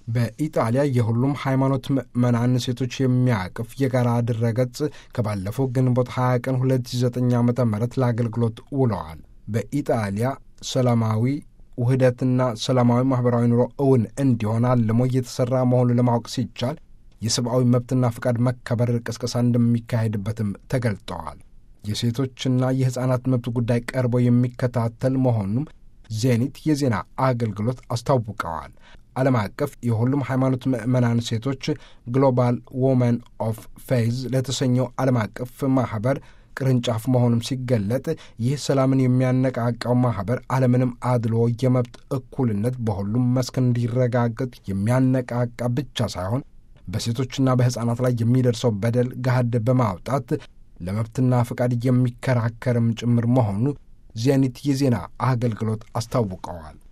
በኢጣሊያ የሁሉም ሃይማኖት ምዕመናን ሴቶች የሚያቅፍ የጋራ ድረገጽ ከባለፈው ግንቦት 20 ቀን 2009 ዓ ም ለአገልግሎት ውለዋል። በኢጣሊያ ሰላማዊ ውህደትና ሰላማዊ ማኅበራዊ ኑሮ እውን እንዲሆን አልሞ እየተሠራ መሆኑን ለማወቅ ሲቻል የሰብአዊ መብትና ፍቃድ መከበር ቅስቀሳ እንደሚካሄድበትም ተገልጠዋል። የሴቶችና የሕፃናት መብት ጉዳይ ቀርቦ የሚከታተል መሆኑም ዜኒት የዜና አገልግሎት አስታውቀዋል። ዓለም አቀፍ የሁሉም ሃይማኖት ምዕመናን ሴቶች ግሎባል ዎመን ኦፍ ፌዝ ለተሰኘው ዓለም አቀፍ ማኅበር ቅርንጫፍ መሆኑም ሲገለጥ ይህ ሰላምን የሚያነቃቃው ማኅበር አለምንም አድሎ የመብት እኩልነት በሁሉም መስክ እንዲረጋገጥ የሚያነቃቃ ብቻ ሳይሆን በሴቶችና በሕፃናት ላይ የሚደርሰው በደል ገሃድ በማውጣት ለመብትና ፈቃድ የሚከራከርም ጭምር መሆኑ ዜኒት የዜና አገልግሎት አስታውቀዋል።